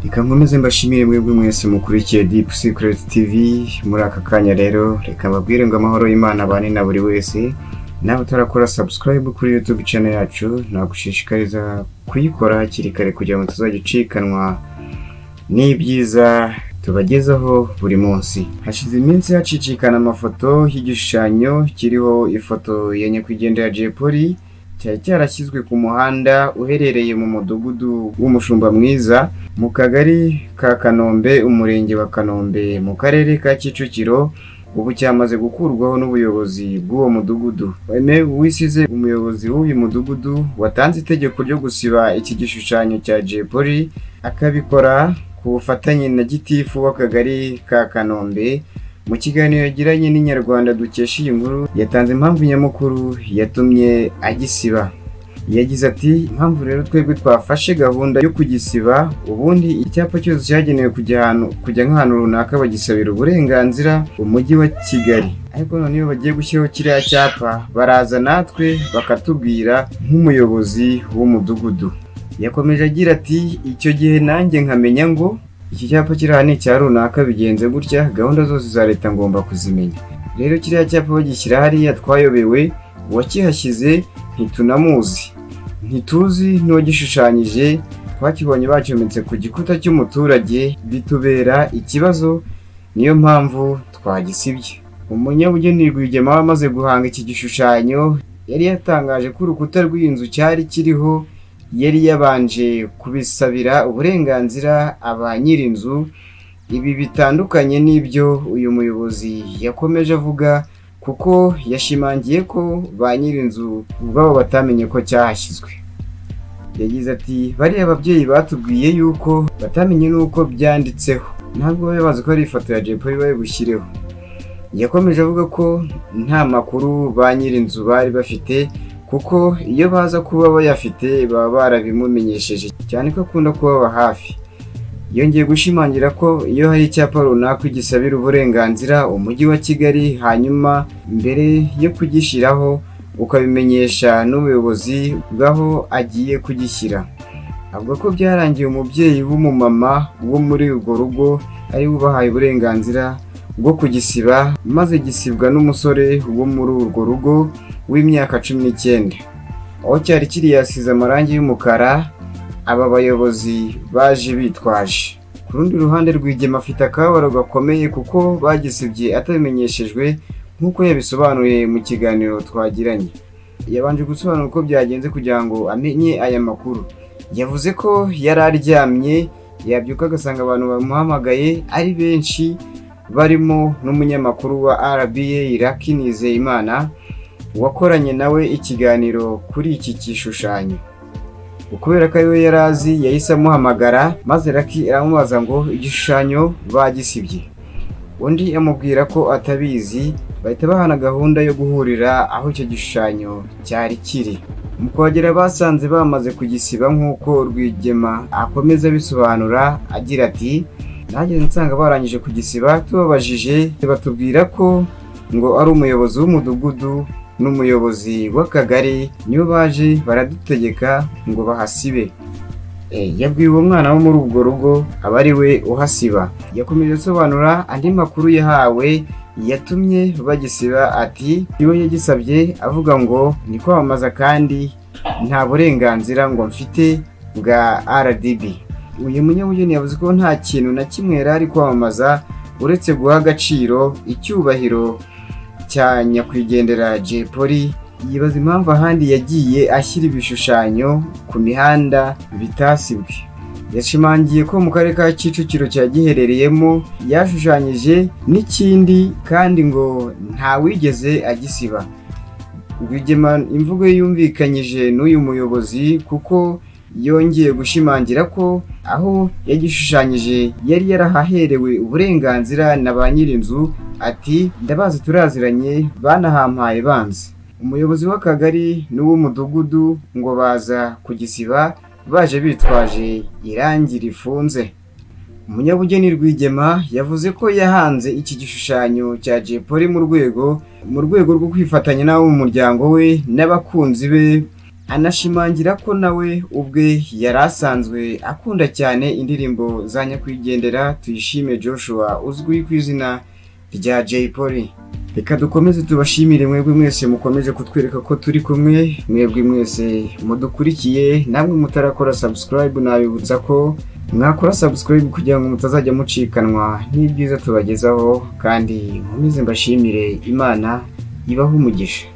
reka nkomeze mbashimire mwebwe mwese mukurikiye Deep Secret TV muri aka kanya rero reka mbabwire ngo amahoro y'Imana abane na buri wese nawe utarakora subscribe kuri YouTube channel yacu nagushishikariza kuyikora hakiri kare kugira ngo tuzajya ucikanwa n'ibyiza tubagezaho buri munsi hashize iminsi hacicikana amafoto y'igishushanyo kiriho ifoto ya nyakwigendera Jay Polly cyari cyarashyizwe ku muhanda uherereye mu mudugudu w'umushumba mwiza mu kagari ka kanombe umurenge wa kanombe mu karere ka kicukiro ubu cyamaze gukurwaho n'ubuyobozi bw'uwo mudugudu Aime Uwisize umuyobozi w'uyu mudugudu watanze itegeko ryo gusiba iki gishushanyo cya Jay Polly akabikora ku bufatanye na gitifu w'akagari ka kanombe mu kiganiro yagiranye n'inyarwanda dukesha iyi nkuru yatanze impamvu nyamukuru yatumye agisiba yagize ati impamvu rero twebwe twafashe gahunda yo kugisiba ubundi icyapa cyose cyagenewe kujya ahantu kujya nk'ahantu runaka bagisabira uburenganzira umujyi wa kigali ariko none iyo bagiye gushyiraho kiriya cyapa baraza natwe bakatubwira nk'umuyobozi w'umudugudu yakomeje agira ati icyo gihe nanjye nkamenya ngo iki cyapa kiri aha ni icya runaka bigenze gutya gahunda zose za leta ngomba kuzimenya rero kiriya cyapa bagishyira hariya twayobewe uwakihashyize ntitunamuzi ntituzi n'uwagishushanyije twakibonye bacyometse ku gikuta cy'umuturage bitubera ikibazo niyo mpamvu twagisibye umunyabugeni rwigema amaze guhanga iki gishushanyo yari yatangaje ko urukuta rw'inzu cyari kiriho yari yabanje kubisabira uburenganzira aba nyir'inzu ibi bitandukanye n'ibyo uyu muyobozi yakomeje avuga kuko yashimangiye ko ba nyir'inzu ubwabo batamenye ko cyahashyizwe yagize ati bariya ababyeyi batubwiye yuko batamenye n'uko byanditseho ntabwo bari bazi ko ari ifoto ya jepo bari bushyireho yakomeje avuga ko nta makuru ba nyir'inzu bari bafite kuko iyo baza kuba bayafite baba barabimumenyesheje cyane ko akunda kubaba hafi yongeye gushimangira ko iyo hari icyapa runaka gisabira uburenganzira umujyi wa kigali hanyuma mbere yo kugishyiraho ukabimenyesha n'ubuyobozi bw'aho agiye kugishyira avuga ko byarangiye umubyeyi w'umumama wo muri urwo rugo ari we ubahaye uburenganzira bwo kugisiba maze gisibwa n'umusore wo muri urwo rugo w'imyaka cumi n'icyenda aho cyari kiri yasize amarangi y'umukara aba bayobozi baje bitwaje ku rundi ruhande rwigema afite akababaro gakomeye kuko bagisibye atabimenyeshejwe nk'uko yabisobanuriye mu kiganiro twagiranye yabanje gusobanura uko byagenze kugira ngo amenye aya makuru yavuze ko yari aryamye yabyuka agasanga abantu bamuhamagaye ari benshi barimo n'umunyamakuru wa RBA Iraki Nizeyimana wakoranye nawe ikiganiro kuri iki gishushanyo kubera ko ariwe yari azi yahise amuhamagara maze raki aramubaza ngo igishushanyo bagisibye undi amubwira ko atabizi bahita bahana gahunda yo guhurira aho icyo gishushanyo cyari kiri mu kuhagera basanze bamaze kugisiba nk'uko rwigema akomeza abisobanura agira ati nanjye nsanga barangije kugisiba tubabajije batubwira ko ngo ari umuyobozi w'umudugudu n'umuyobozi w'akagari niyo baje baradutegeka ngo bahasibe yabwiye uwo mwana wo muri urwo rugo aba ari we uhasiba yakomeje asobanura andi makuru yahawe yatumye bagisiba ati iyo yagisabye avuga ngo ni kwamamaza kandi nta burenganzira ngo mfite bwa rdb uyu munyabugeni yavuze ko nta kintu na kimwe yari ari kwamamaza uretse guha agaciro icyubahiro cya nyakwigendera Jay Polly yibaza impamvu ahandi yagiye ashyira ibishushanyo ku mihanda bitasibwe yashimangiye ko mu karere ka kicukiro cya giherereyemo yashushanyije n'ikindi kandi ngo ntawigeze agisiba rwigema imvugo yumvikanyije n'uyu muyobozi kuko yongeye gushimangira ko aho yagishushanyije yari yarahaherewe uburenganzira na ba nyir'inzu ati ndabazi turaziranye banahampaye banze umuyobozi w'akagari n'uw'umudugudu ngo baza kugisiba baje bitwaje irangi rifunze umunyabugeni rwigema yavuze ko yahanze iki gishushanyo cya Jay Polly mu rwego mu rwego rwo kwifatanya n'abo mu muryango we n'abakunzi be anashimangira ko nawe ubwe yari asanzwe akunda cyane indirimbo za nyakwigendera tuyishime joshua uzwi ku izina rya jay polly reka dukomeze tubashimire mwebwe mwese mukomeje kutwereka ko turi kumwe mwebwe mwese mudukurikiye namwe mutarakora subscribe nabibutsa ko mwakora subscribe kugira ngo mutazajya mucikanwa n'ibyiza tubagezaho kandi nkomeze mbashimire imana ibaho umugisha